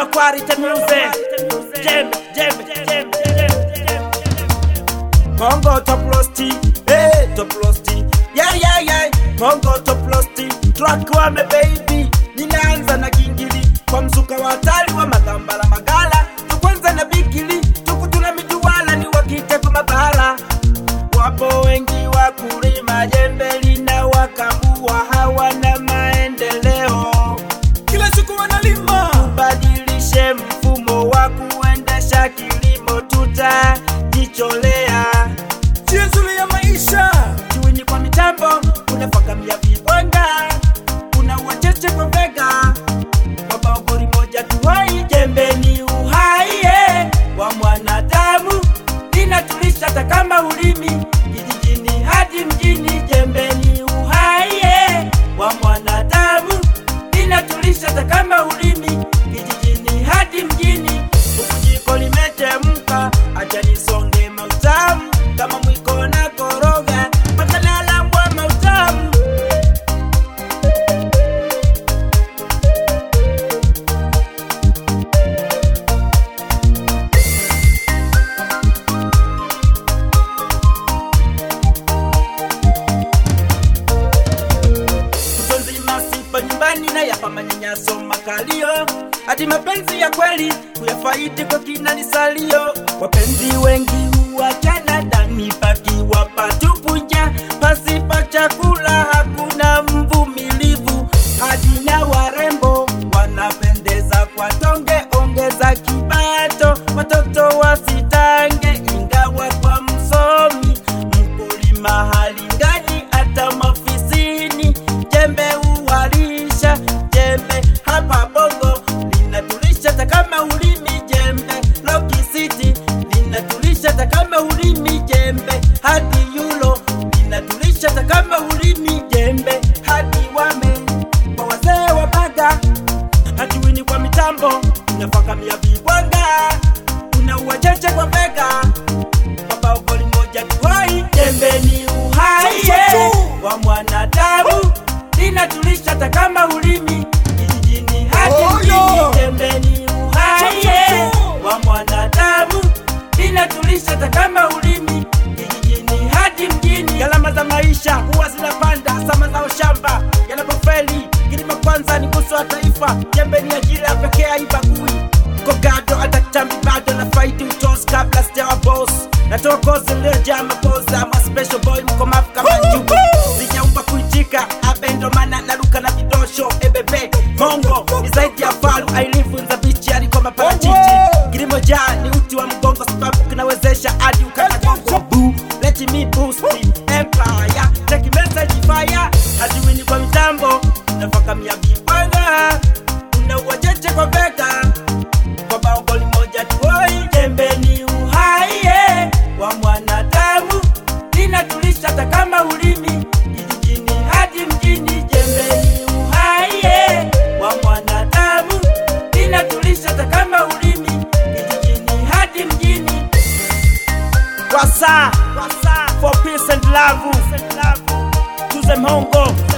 Kigoma quality music. Jembe, jembe, jembe, jembe, jembe. Bongo top rosti, hey top rosti. Yeah yeah yeah. Bongo top rosti. Track wame baby. Ninaanza na kingili kwa mzuka wa hatari wa magambala magala. Tukwanza na bigili, tukutuna mijuwala ni wakike kwa mabala. Wapo wengi wa kulima jembe lina wakambua hawana maendeleo. kila siku wanalima Badilishe mfumo wa kuendesha kilimo, tutajicholea njia nzuri ya maisha juini kwa mitambo, unafakamia vibwanga, una wacheche kwa vega, kwa baogori moja tuhai, jembe ni uhai eh, wa mwanadamu, linatulisha hata kama ulimi kijijini hadi mjini, jembe ni uhai eh, wa mwanadamu, linatulisha hata kama ulimi kijijini hadi mjini, huku jiko limechemka, acha nisonge mautamu kama mwiko na koroga mpaka nalambwa mautamu Kutwa nzima sipa nyumbani na yapa manyanyaso makalio hati mapenzi ya kweli kuyafaidi kwa kina ni salio wapenzi wengi huachana ndani pakiwa patupunja pasipa chakula hakuna mvumilivu hadi na warembo wanapendeza kwa tonge ongeza kipato watoto wasitange ingawa kwa msomi mkulima halingani hata mafisini jembe uwalisha jembe hapa bongo linatulisha hata kama ulimi jembe lokisiti linatulisha hata kama ulimi jembe hadi yulo linatulisha hata kama ulimi jembe hadi wame kwa wazee wa baga hatuwini kwa mitambo unafakamia vibwanga una uwacheche kwa vega baba ugoli moja tuwai jembe ni uhai eh, wa mwanadamu linatulisha hata kama ulimi kijijini hadi Oh, mjini yo. jembe ni uhai eh, wa mwanadamu linatulisha hata kama ulimi kijijini hadi mjini gharama za maisha huwa zinapanda sama za shamba yanapofeli kilimo kwanza ni nguzo wa taifa jembe ni ajira pekee haibagui kogado hata kitambi bado na faidi utos kabla sijawa boss natoa kozi iliyojaa mapoza ma special boy mkomafu kama njugu sijaumba kuitika abendo mana naruka na vidosho ebebe mongo ni zaidi ya falu ailifunza bichi aliko maparachichi kilimo jaa ni uti wa mgongo sababu kinawezesha hadi ukanagongo Boo, let me boost the empire take message fire hajiwini kwa mitambo unafakamia vibanga una uwacheche kwa vega kwa baogoli moja tuoi jembe ni uhai eh, wa mwanadamu linatulisha hata kama ulimi kijijini hadi mjini jembe ni uhai eh, wa mwanadamu linatulisha hata kama ulimi kijijini hadi mjini wasa for peace and love tuze mhongo